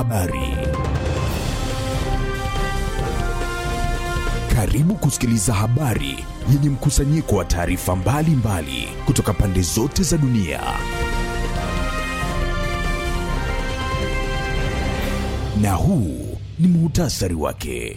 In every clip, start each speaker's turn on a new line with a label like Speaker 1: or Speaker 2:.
Speaker 1: Habari. Karibu kusikiliza habari yenye mkusanyiko wa taarifa mbalimbali kutoka pande zote za dunia. Na huu ni muhtasari wake.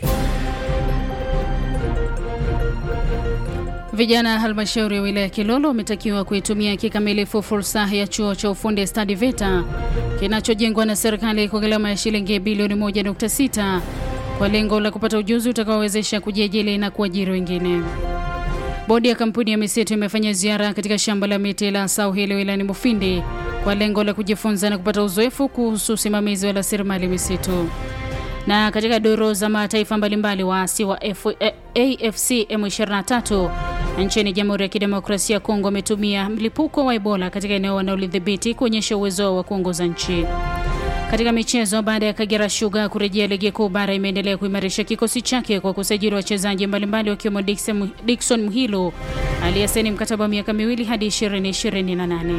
Speaker 2: Vijana halmashauri ya wilaya Kilolo wametakiwa kuitumia kikamilifu fursa ya chuo cha ufundi stadi VETA kinachojengwa na serikali kwa gharama ya shilingi bilioni 1.6 kwa lengo la kupata ujuzi utakaowezesha kujiajiri na kuajiri wengine. Bodi ya kampuni ya misitu imefanya ziara katika shamba la miti la Sauhili wilayani Mufindi kwa lengo la kujifunza na kupata uzoefu kuhusu usimamizi wa rasilimali misitu. Na katika duru za mataifa mbalimbali, waasi wa F AFC M23 nchini Jamhuri ya Kidemokrasia ya Kongo wametumia mlipuko wa Ebola katika eneo wanaolidhibiti kuonyesha uwezo wao wa kuongoza nchi. Katika michezo, baada ya Kagera Sugar kurejea ligi kuu bara, imeendelea kuimarisha kikosi chake kwa kusajili wachezaji mbalimbali wakiwemo Dickson Muhilo aliyesaini mkataba wa miaka miwili hadi 2028.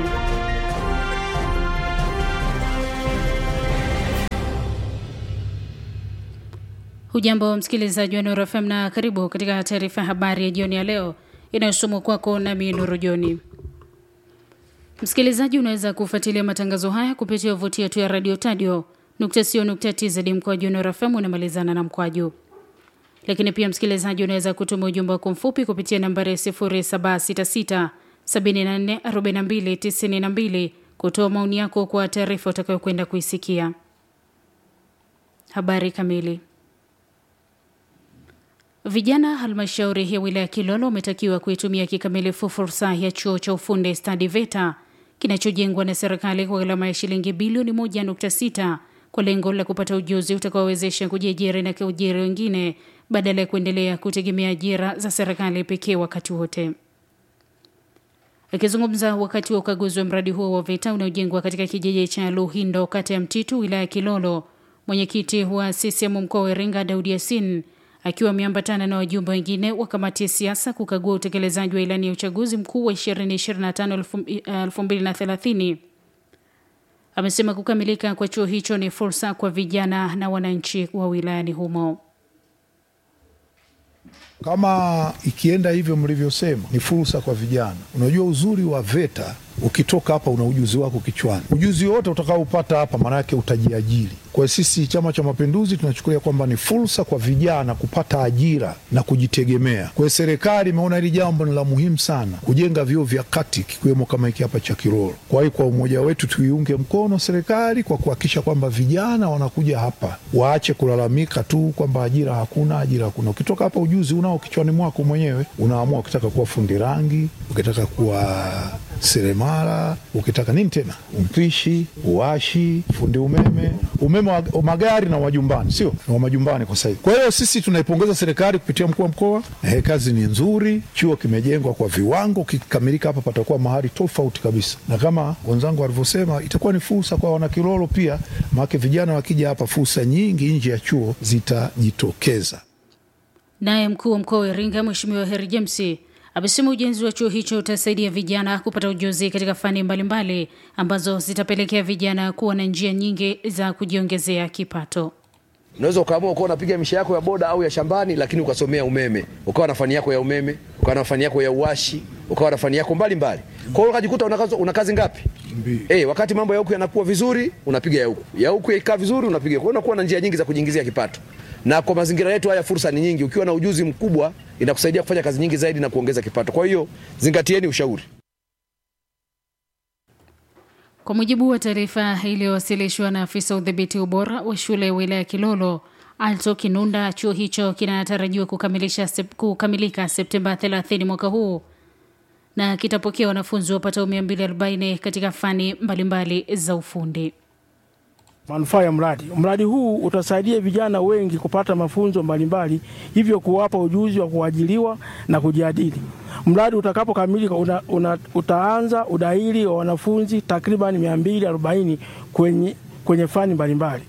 Speaker 2: Hujambo msikilizaji wa Nuru FM na karibu katika taarifa ya habari ya jioni ya leo inayosomwa kwako nami Nuru Joni. Msikilizaji, unaweza kufuatilia matangazo haya kupitia tovuti yetu ya radio tadio tz mkwaju Nuru FM unamalizana na mkwaju. Lakini pia msikilizaji, unaweza kutuma ujumbe wako mfupi kupitia nambari ya 0766 74 42 92 kutoa maoni yako kwa taarifa utakayokwenda kuisikia. Habari kamili Vijana halmashauri ya wilaya Kilolo wametakiwa kuitumia kikamilifu fursa ya chuo cha ufundi stadi VETA kinachojengwa na serikali kwa gharama ya shilingi bilioni 1.6 kwa lengo la kupata ujuzi utakaowezesha kujiajiri na kuajiri wengine badala ya kuendelea kutegemea ajira za serikali pekee wakati wote. Akizungumza wakati wa ukaguzi wa mradi huo wa VETA unaojengwa katika kijiji cha Luhindo, kata ya Mtitu, wilaya ya Kilolo, mwenyekiti wa CCM mkoa wa Iringa Daudi Yasin akiwa ameambatana na wajumbe wengine wa kamati ya siasa kukagua utekelezaji wa ilani ya uchaguzi mkuu wa 2025-2030 amesema kukamilika kwa chuo hicho ni fursa kwa vijana na wananchi wa wilayani humo.
Speaker 3: Kama ikienda hivyo mlivyosema, ni fursa kwa vijana. Unajua uzuri wa VETA, ukitoka hapa una ujuzi wako kichwani. Ujuzi wote utakaopata hapa, maana yake utajiajiri. Kwa hiyo sisi Chama cha Mapinduzi tunachukulia kwamba ni fursa kwa vijana kupata ajira na kujitegemea. Kwa hiyo serikali imeona hili jambo ni la muhimu sana, kujenga vyuo vya kati kikiwemo kama hiki hapa cha Kilolo. Kwa hiyo kwa umoja wetu tuiunge mkono serikali kwa kuhakikisha kwamba vijana wanakuja hapa, waache kulalamika tu kwamba ajira hakuna, ajira hakuna. Ukitoka hapa ujuzi unao kichwani mwako mwenyewe, unaamua ukitaka kuwa fundi rangi, ukitaka kuwa seremala, ukitaka nini tena, mpishi, uwashi, fundi umeme, umeme wa magari na wajumbani, sio wa majumbani kwa sasa. Kwa hiyo sisi tunaipongeza serikali kupitia mkuu wa mkoa. Eh, kazi ni nzuri, chuo kimejengwa kwa viwango, kikikamilika hapa patakuwa mahali tofauti kabisa, na kama wenzangu walivyosema, itakuwa ni fursa kwa wanakilolo pia, maanake vijana wakija hapa, fursa nyingi nje ya chuo zitajitokeza.
Speaker 2: Naye mkuu wa mkoa wa Iringa Mheshimiwa Heri James amesema ujenzi wa chuo hicho utasaidia vijana kupata ujuzi katika fani mbalimbali mbali, ambazo zitapelekea vijana kuwa na njia nyingi za kujiongezea kipato.
Speaker 4: Unaweza ukaamua ukawa unapiga misha yako ya boda au ya shambani, lakini ukasomea umeme, ukawa na fani yako ya umeme, ukawa na fani yako ya uwashi, ukawa na fani yako mbalimbali. Kwa hiyo ukajikuta una kazi, una kazi ngapi? Eh, wakati mambo ya huku yanakuwa vizuri, unapiga ya huku, ya huku ikaa vizuri, unapiga. Kwa hiyo unakuwa na njia nyingi za kujiingizia kipato na kwa mazingira yetu haya fursa ni nyingi. Ukiwa na ujuzi mkubwa inakusaidia kufanya kazi nyingi zaidi na kuongeza kipato. Kwa hiyo zingatieni ushauri.
Speaker 2: Kwa mujibu wa taarifa iliyowasilishwa na afisa udhibiti ubora wa shule ya wilaya Kilolo Alto Kinunda, chuo hicho kinatarajiwa kukamilisha sep, kukamilika Septemba 30 mwaka huu na kitapokea wanafunzi wapatao 240 katika fani mbalimbali mbali za ufundi.
Speaker 5: Manufaa ya mradi. Mradi huu utasaidia vijana wengi kupata mafunzo mbalimbali, hivyo kuwapa ujuzi wa kuajiliwa na kujiajiri. Mradi utakapokamilika una, una, utaanza udahili wa wanafunzi takriban 240 kwenye, kwenye fani mbalimbali.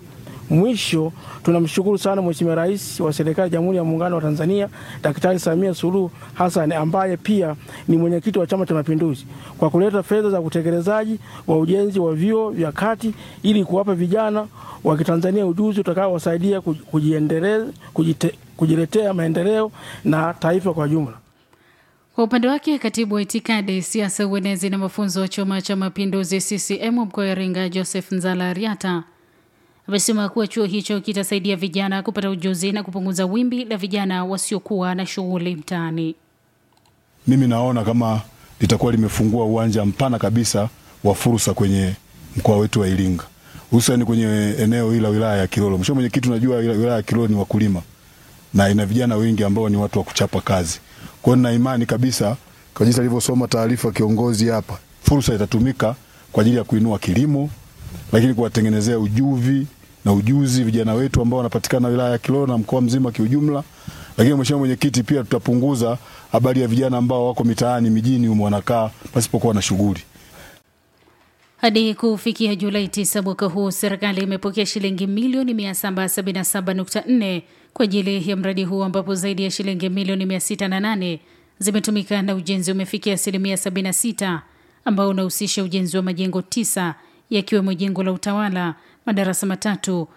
Speaker 5: Mwisho, tunamshukuru sana Mheshimiwa Rais wa Serikali ya Jamhuri ya Muungano wa Tanzania Daktari Samia Suluhu Hassan ambaye pia ni mwenyekiti wa Chama cha Mapinduzi kwa kuleta fedha za utekelezaji wa ujenzi wa vyuo vya kati ili kuwapa vijana wa Kitanzania ujuzi utakaowasaidia kujiendeleza, kujite, kujiletea maendeleo na taifa kwa jumla.
Speaker 2: Kwa upande wake katibu wa itikadi, siasa, uenezi na mafunzo wa Chama cha Mapinduzi CCM mkoa wa Iringa Joseph Nzala Ariata amesema kuwa chuo hicho kitasaidia vijana kupata ujuzi na kupunguza wimbi la vijana wasiokuwa na shughuli mtaani.
Speaker 6: Mimi naona kama litakuwa limefungua uwanja mpana kabisa wa fursa kwenye mkoa wetu wa Iringa, hususani kwenye eneo hili la wilaya ya Kilolo. Mheshimiwa Mwenyekiti, unajua wilaya ya Kilolo ni wakulima na ina vijana wengi ambao ni watu wa kuchapa kazi. Kwa hiyo nina imani kabisa kwa jinsi alivyosoma taarifa kiongozi hapa, fursa itatumika kwa ajili ya kuinua kilimo, lakini kuwatengenezea ujuvi na ujuzi vijana wetu ambao wanapatikana wilaya ya Kilolo na mkoa mzima kiujumla. Lakini Mheshimiwa Mwenyekiti, pia tutapunguza habari ya vijana ambao wako mitaani mijini humo wanakaa pasipokuwa na shughuli.
Speaker 2: Hadi kufikia Julai 9 mwaka huu, serikali imepokea shilingi milioni 777.4 kwa ajili ya mradi huu ambapo zaidi ya shilingi milioni 608 zimetumika na ujenzi umefikia asilimia 76 ambao unahusisha ujenzi wa majengo tisa yakiwemo jengo la utawala, madarasa matatu,